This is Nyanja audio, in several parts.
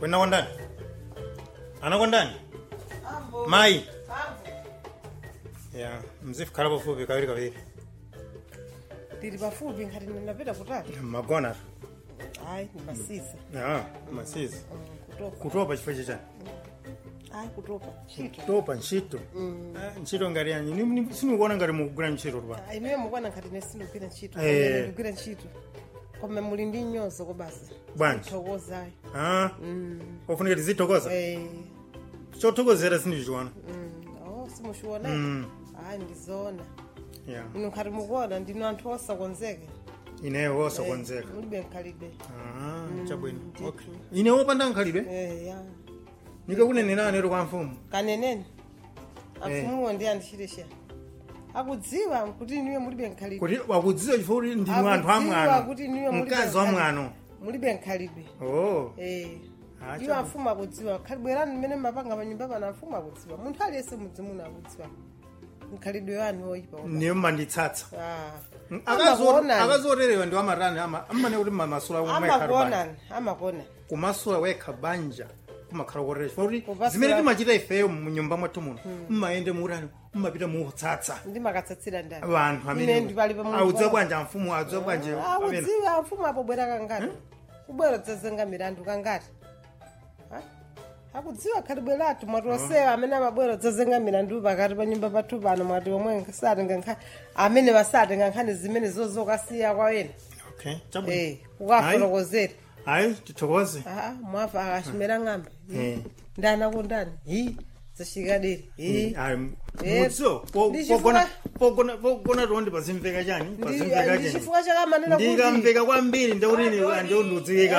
kwenakondani anakondani mayi ya mzifukhala pafupi kawiri kawiri ndili pafupi ngati ndinapita kutali magona ayi ndimasiza ya masizi kutopa kutopa chifukwa chichani ayi kutopa ntchito kutopa ntchito Ah, ntchito ngati yanyi Ni- ni- sinikuona ngati mukugwira ntchito tupano Ah, inuyo mukwana ngati nesindikugwira ntchito Eh. Koma ndikugwira ntchito koma muli ndi nyozo kobasi Bwanji. thokozayi Ah, ofunika tizithokoza chothokozera sindichiona oh simushiona Mm. ayi ndizoona ya inu ngati mukuona ndinu anthu osakonzeke ineyo wosakonzeka mulibe mkhalidwe Ah, chabwino ndithu. okay ine wopanda nkhalidwe Eh, ya nikakunenera anero kwa mfumu kaneneni amfumuwo ndi andishirisha akudziwa kuti inuyo mulibe mkhalidwe kuti wakudziwa chifukwa kuti ndinu anthu Akudziwa amwano kuti inuyo mulibe mkazi wa mkhalidwe. mwano mulibe mkhalidwe oh Eh. Ah, iwo chabu- amfumu akudziwa khalibwerani mmene mapanga panyumba pano amfumu akudziwa munthu aliyense mudzimuno akudziwa mkhalidwe wanu woyipa niyo mmanditsatsa Ah. Amakuonani. akazoterewa ndi wamatani amane kuti mamasula wekha amakuonani amakuonani kumasula wekha banja kumakhala kotere chifukwa kuti Kupasula- zimene timachita ifeyo munyumba mwathu muno mmayende muutani mmapita muutsatsa ndimakatsatsira ndani vanthu Ine ndipali pa Mulungu audziwa wanga. bwanja mfumu audziwa bwanje amene akudziwa amfumu apobwera kangati kubwera dzazenga milandu kangati Ha? akudziwa khalibweratu mwatosewa amene amabwera dzazenga milandu pakati pa nyumba pathu pano mwati omwe satenga nkhani amene basatenga nkhani zimene zozokasiya kwa ena okay chabwino Eh, kukafotokozera hayi tithokoze Ah, mwafa akachimera ng'amba Eh. ndani akundani hi zashikadiri hi Eh, mudziwo ndichifuna- pogona tondi pazimveka chani pazimveka chani ndichifukwa chakamanena kuti ndikamveka kwambiri ndekuti andiundiudziwika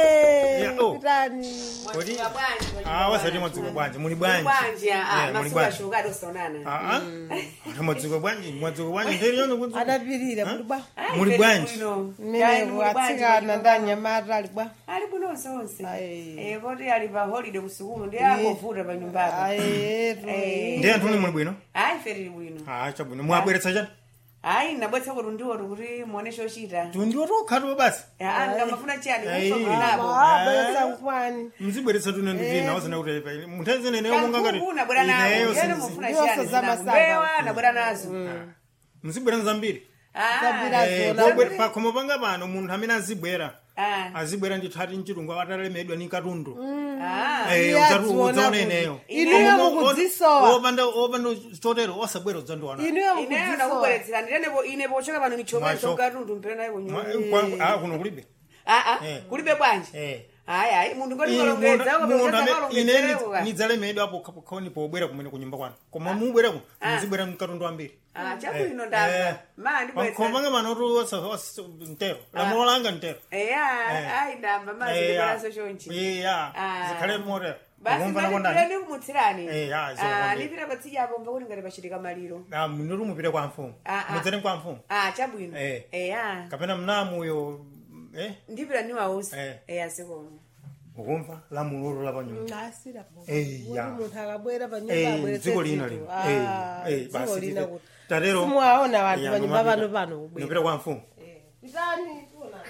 Eh, Ya, oh. kutani Kodi- Ah, wasati mwadziko bwanji muli bwanji bwanji Eh, muli masuku bwanji ashuka atosaonana Ah, ah. mwadziko bwanji mwadziko bwanji ndiri yone kunzi adapirira muli bwa Muli bwanji? mmeneko atsikana ndi anyamata ali bwa ali bwino onse onse Ayi. Eh, poti ali pa holiday kusukulu ndi angovuta pa nyumbapo ayetu Eh. ndi anthu ni muli bwino ayi fe tili bwino Ah, chabwino mwabweretsa chani ayi nabwetsa kuti ndiwoto kuti muone chochita tundiwo tokhatu basi Ah, ndikamafuna chiyani Ayi. kufakulinapo abweretsa nkwani mzibweretsa tune ndivina wasana kuti munthazineneyo monga ngati kankhuku nabwera nazo ineyo yene sinzi- mufuna Ndiwonso chiyani za zinazo. masamba. mbewa nabwera nazo mzibwera zambiri Ah, Zabira Eh, zona. pobwe- pakhomo panga pano munthu amene azibwera ah, azibwera ndithu ati mchilungu atalemedwa ni katundu ah. Eh, Iye udzatu- adziona udzaona kuti- ineyo Inuyo Koma- mukudzisowa. opanda opanda chotero osabwera udzandiwana inuyo ineyo mukudzisowa nakubweretsera ndirenepo ine pochoka pano michomezo Mwacho. katundu mpera nayo kunyuma Mwa- ah, kuno kulibe Ah, ah, Eh. kulibe bwanji Eh. ayi ayi munthu ngoti Ine kalongedza munthu- munthu amene- ine kalongedzereko nidzalemedwa apo kakhoni pobwera kumene kunyumba kwanu koma mubwerako mzibwera mkatundu ambiri chabwino ndamva ma pakhomo ndibwetsa panga pano kuti ntero lamulo langa ntero eya ayi ndamva ma zindibweraso chonchi iya Ah. zikhale motero basi ukumvana ndipire kondani ndikumutsirani Eh, ah, zokondeka. ndipire patsijapo ngakuti ngati pachitika maliro mnuru mupite kwa mfumu Ah, ah. mudzere kwa mfumu ah chabwino Eh. eya kapena mnamuyo eh ndipira niwausi Eh. eya sikono ukumva lamulolo lapanyuma asira Eh, ya. munthu akabwera pa nyumba Eh, abweretse dziko lina dziko. lino. Ah, Eh, eh, dziko basi lina tite- kuti tatero simuwaona wanthu Ya, pa nyumba nomapita. pano pano kubwera ndipita kwa mfumu Eh, pitani tionani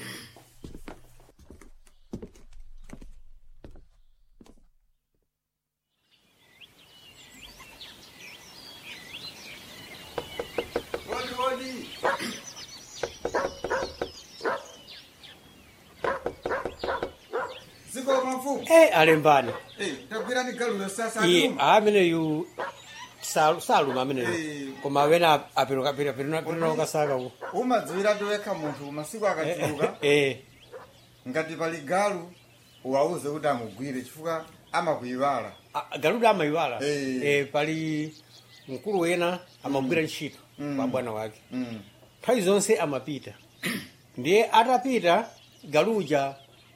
ziko mafumu Eh, alembani eh tabwira ni galulo sasa iye tum ameneyu salu- saluma ameneyu Eh. koma amene aperuka kasaka ku umadziwira toyekha munthu masiku akachuluka Eh, ngati pali galu uwauze kuti amugwire chifukwa amakuyiwala a- galuda amayiwala Eh. Eh, pali mkulu wena amagwira ntchito kwa bwana wake Mm. nthawi zonse amapita ndiye atapita galuja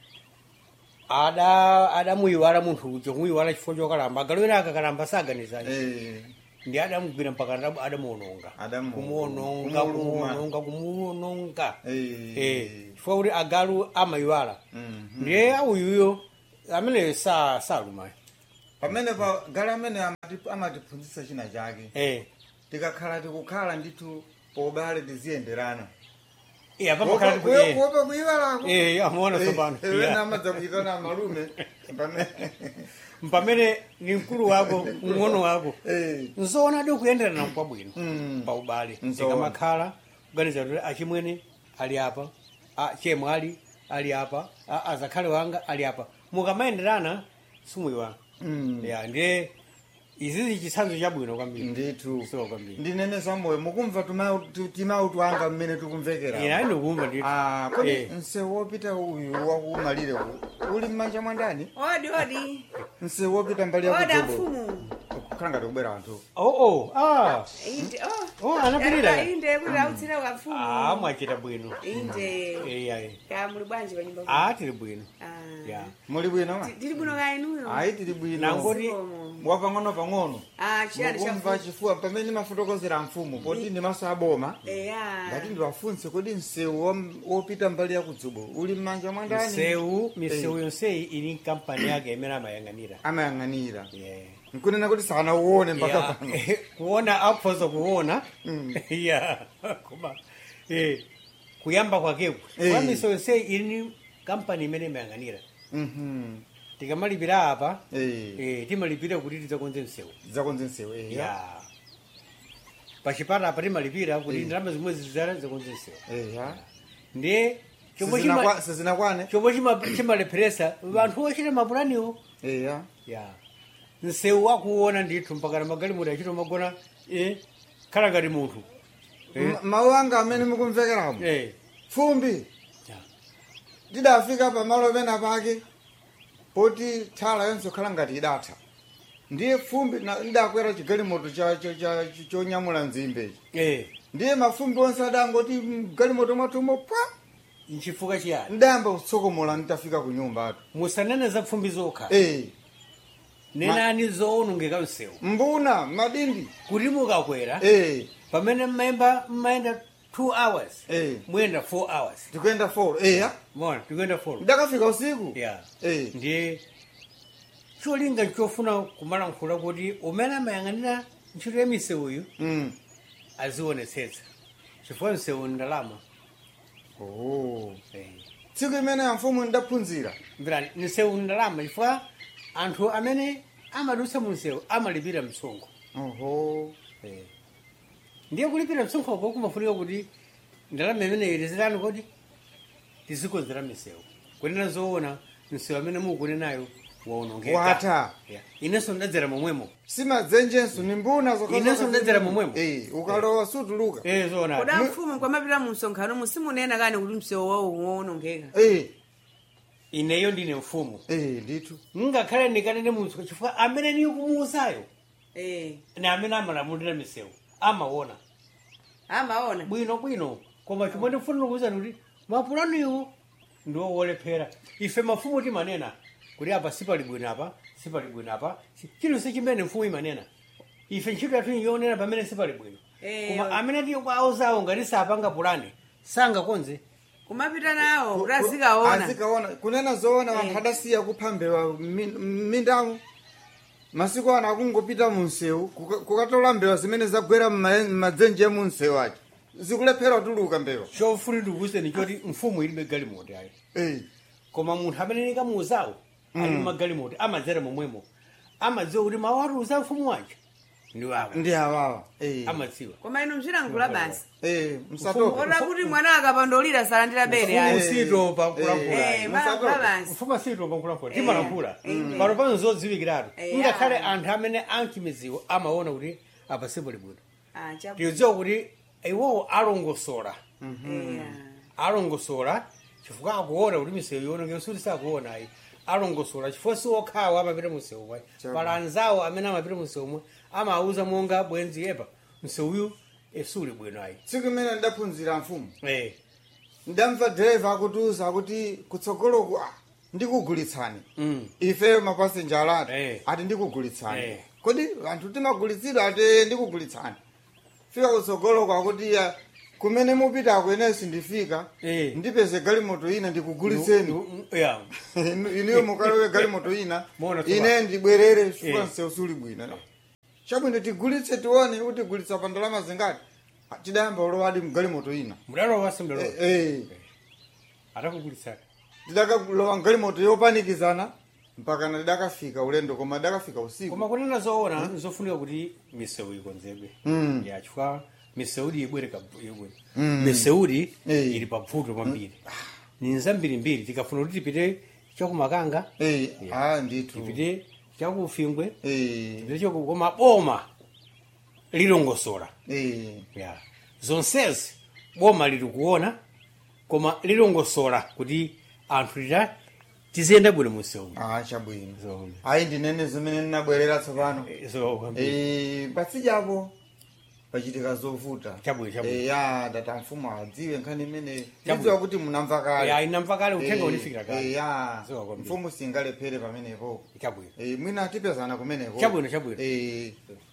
ada adamuyiwala munthu uja kumuyiwala chifukwa chokalamba galu wena akakalamba saganizani Eh, ndi adamugwira mpaka adamu- adamuononga Adamu- kumuononga kumuluma. kumuononga kumuononga Eh. Eh, chifukwa kuti agalu amayiwala Mhm. ndiye awuyuyo ameneyo sa salumayo pamene pa galu amene amati- amatiphunzitsa china chake Eh, tikakhala tikukhala ndithu pobale tiziyenderana Eh, apa makhala kuti Kuyo- eh. kuopa kuivalako Eh, amaona tsopano Yeah. namadza kuitana malume pamene mpamene ni mkulu wako mng'ono wako Eh. nzoona di kuyenderana kwabwino Mm. pa ubale Nzoona. ikamakhala kuganiza kuti achimwene ali apa a- chemwali ali apa a- azakhale wanga ali apa mukamayenderana simuyiwana Mm. ya ndiye izizi chitsanzo chabwino kwambiri ndithu so kwambiri ndinene zamoyo mukumva timautu anga mmene tikumvekera ina ine kumva ndithu Ah, kodi Eh. msewu wopita uyu wakumalire uwu uli mmanja mwa ndani odi odi msewu wopita mbali oda yakudzobolo mfumu kukhala ngati kubera anthu oh oh ah inde Oh, anapirira. inde kuti autsira kwa mfumu ah mwachita bwino inde eh ayi ka muli bwanji pa nyumba ah tili bwino Ah. ya muli bwino ma Ti- tili bwino ka inuyo ayi tili bwino Nangoti- wapang'ono pang'ono ah chiyani mukumva cha chifuwa pamene ndimafotokozera mfumu poti ndimaso aboma eya ngati ndiwafunse kodi msewu wom- wopita mbali yakudzobolo uli mmanja mwa ndani misewu misewu yonseyi ili kampani yake imene amayang'anira amayang'anira yeah. nkunena kuti sanauone mpaka Ya, pano kuona aphoza kuona Mm. ya koma eh, kuyamba kwakeku Eh. kwa misewu yonseyi ili ni kampani imene imayang'anira Mhm. tikamalipira apa Eh. eh, timalipira kuti tidzakonze msewu zakonze msewu eh, ya. ya pachipata apa timalipira kuti ndalama zimwe zizara zakonze msewu Eh, ya. ndiye chombo Sizinakwa- chima- sizinakwane chombo chima- chimalepheresa vanthu ochita mapulaniwo Eh, ya. ya msewu wakuona ndithu mpaka na magalimoto achito magona eh, khala ngati munthu Eh. Ma- mawu anga amene mukumvekeramo eh, fumbi ya. tidafika pamalo pena pake poti thala yonse kukhala ngati idatha ndiye fumbi na- ndidakwera chigalimoto cha- cha- cha- cha- chonyamula nzimbe eh, ndiye mafumbi onse adangoti mgalimoto mwatumo pwa nchifukwa chiyani ndayamba kutsokomola nditafika ku nyumbatu musanene za pfumbi zokha Eh, nenani zoonongeka msewu mbuna madindi kuti mukakwera Eh, pamene mmayenda mmayenda 2 hours Eh. muyenda 4 hours tikuyenda folo eya mona tikuyenda 4 ndakafika usiku ya Eh. ndiye cholinga chofuna kumalankhula kuti umene amayang'anira ntchito ya misewuyu Mm. azionetsetsa chifukwa msewu ndalama Oh. Eh. tsiku imene ya mfumu ndaphunzira mvirani msewu ndalama chifukwa anthu amene amadutsa mu msewu amalipira msonkho oho Eh. ndiye kulipira msonkhoko kumafunika kuti ndalama imeneyi tizitani kodi tizikonzera misewu kunena zoona msewu amene mukunenayo waonongeka Wata. Yeah. inenso ndadzera momwemo simadzenjenso ni mbuna zokha- Inenso ndadzera momwemo. Eh, ukalowa sutuluka eh zoona koda mfumu kwamapita mu msonkhano musimunena kani kuti msewu wawo wonongeka Eh, ineyo ndine mfumu eh, ndithu ngakhale ndikanene munthu chifukwa amene niyo kumuuzayo eh ni amene amalamulira misewu amaona amaona bwino bwino koma chomwe ndikufunira kuwuzani kuti mapulaniwo ndiwo wolephera ife mafumu timanena kuti apa sipali bwino apa sipali bwino apa si- chilichonse chimene mfumu imanena ife ntchito yathu yonena pamene sipali bwino Eh, koma yo. amene tiyo kwawozawo ngati sapanga pulani sangakonze kumapita nawo kuti azikaona azikaona kunena zoona anthu adasiya kuphambewa m'mindamo masiku ano akungopita mu msewu kuka- kukatola mbewa zimene zagwera m'ma- m'madzenje mu msewu aja zikulephera tuluka mbewa chofuna ndikuwuzeni choti mfumu ilibe galimoti ayi Eh, koma munthu amene nikamuuzawo ali magalimoto amadzera momwemo amadziwa kuti mawu atiuza mfumu wanje ndiwaka ndi awawa Eh, amadziwa koma inu mchilankhula basi eh, msatopa ota kuti mwana akapandolira salandira bere mfumu ayi sitopa Eh, kulankhula malankhula basi mfumu sitopa kulankhula Eh, timalankhula eh. pano pano zodziwikiratu Eh, ngakhale ah. anthu amene ankimiziwo amaona kuti apa sipali bwino Ah, chabu- tiyodziwa kuti iwowo alongosola Eh, alongosola chifukwa akuona kuti misewu yonongeka suti sakuona ayi alongosola chifukwa si okhawo amapita msewu mwe Chabu. pala anzawo amene amapita msewu mwe amauza monga bwenzi epa msewuyu suli bwino ayi tsiku imene ndaphunzira mfumu Eh, ndamva driver akutiuza akuti kutsogoloku ah, ndikugulitsani mm. ife mapasenja alati Eh. ati ndikugulitsani Eh. kodi anthu timagulitsidwa ati ndikugulitsani fika kutsogoloko akuti ya kumene mupitako inenso ndifika Eh. ndipeze galimoto ina ndikugulitseni Nu- nu- ya. Inu- inuyo mukalowe galimoto ina Mona tuba. ine ndibwerere chifukwa Eh. msewu suli bwino chabwino tigulitse tione kuti gulitsa pa ndalama zingati tidayamba ulowadi mgalimoto ina mudalowa simdalowa Eh, eh. atakugulitsani tidakalowa mgalimoto yopanikizana mpaka na tidakafika ulendo koma tidakafika usiku koma kunena zoona zofunika kuti misewu ikonzedwe Mm. ya chifukwa miseudi ibwere kab- ibwere Mm. miseudi Eh. ili pabvuto kwambiri ni zambirimbiri tikafuna kuti tipite chakumakanga Eh, Yeah. ah ndithu tipite chakufingwe Eh, tipite chaku koma boma lilongosola eh. ya zonsezi boma lili kuona koma lilongosola kuti anthu tita tiziyenda bwino musewu ah chabwino so ayi ndinene zimene ndinabwerera tsopano so kwambiri. Eh, patsijapo pachitika zovuta Chabwino, chabwino. Eh, ya data mfumu adziwe nkhani imene Chabwino. idziwa kuti munamva kale ya inamva kale uthenga Eh, unifikira eh, kale ya Ziwa kwambiri. mfumu singalephere pamenepo chabwino Eh, mwina tipezana kumeneko Chabwino, chabwino. Eh,